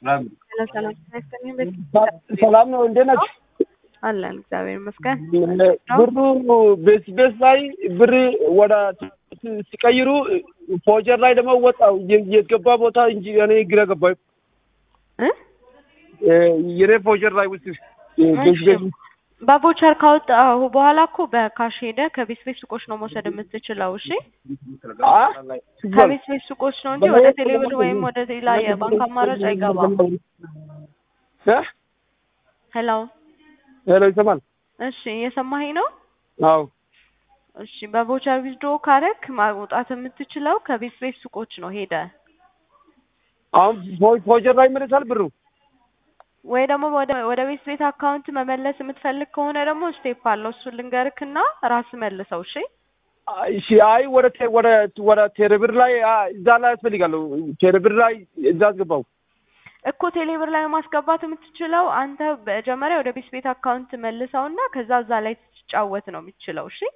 ሰላም ነው። እንዴት ናችሁ? አለን እግዚአብሔር ይመስገን። ብሩ ቤስ ቤስ ላይ ብር ወደ ሲቀይሩ ፎጀር ላይ ደግሞ ወጣው የገባ ቦታ እንጂ እኔ ግራ ገባኝ። እ የኔ ፎጀር ላይ ውስጥ ቤስ ቤስ በቮቸር ካወጣሁ በኋላ እኮ በካሽ ሄደ ከቤት ቤት ሱቆች ነው መውሰድ የምትችለው። እሺ ከቤት ቤት ሱቆች ነው እንጂ ወደ ቴሌብር ወይም ወደ ሌላ የባንክ አማራጭ አይገባም። ሄሎ ሄሎ፣ ይሰማል? እሺ እየሰማኸኝ ነው? አዎ። እሺ በቮቸር ዊዝድሮ ካረክ ማውጣት የምትችለው ከቤት ቤት ሱቆች ነው ሄደ አሁን ፎጀር ላይ ይመለሳል ብሩ ወይ ደግሞ ወደ ወደ ቤት ቤት አካውንት መመለስ የምትፈልግ ከሆነ ደግሞ ስቴፕ አለው። እሱን ልንገርክና ራስ መልሰው። እሺ እሺ። አይ ወደ ቴ- ወደ ወደ ቴሌብር ላይ እዛ ላይ ያስፈልጋለሁ። ቴሌብር ላይ እዛ አስገባው እኮ ቴሌብር ላይ ማስገባት የምትችለው አንተ መጀመሪያ ወደ ቤት ቤት አካውንት መልሰውና ከዛ እዛ ላይ ትጫወት ነው የምትችለው። እሺ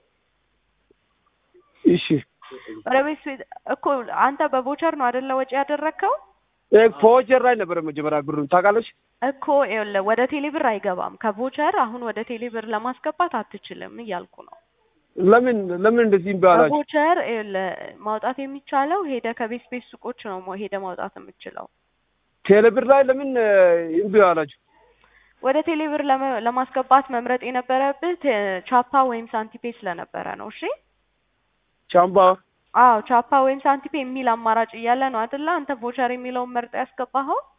እሺ። ወደ ቤት ቤት እኮ አንተ በቮቸር ነው አይደለ ወጪ ያደረግከው? ፎጀር ላይ ነበረ መጀመሪያ ብሩ ታውቃለች። እኮ ይኸውልህ ወደ ቴሌብር አይገባም። ከቮቸር አሁን ወደ ቴሌብር ለማስገባት አትችልም እያልኩ ነው። ለምን ለምን እንደዚህ ይባላል? በቮቸር ይኸውልህ ማውጣት የሚቻለው ሄደ ከቤት ቤት ሱቆች ነው ሞ- ሄደ ማውጣት የምችለው። ቴሌብር ላይ ለምን እምቢ አላችሁ? ወደ ቴሌብር ለመ- ለማስገባት መምረጥ የነበረብህ ቴ- ቻፓ ወይም ሳንቲፔ ስለነበረ ነው። እሺ ቻምባ አዎ ቻፓ ወይም ሳንቲፔ የሚል አማራጭ እያለ ነው አይደለ? አንተ ቮቸር የሚለውን መርጠ ያስገባኸው።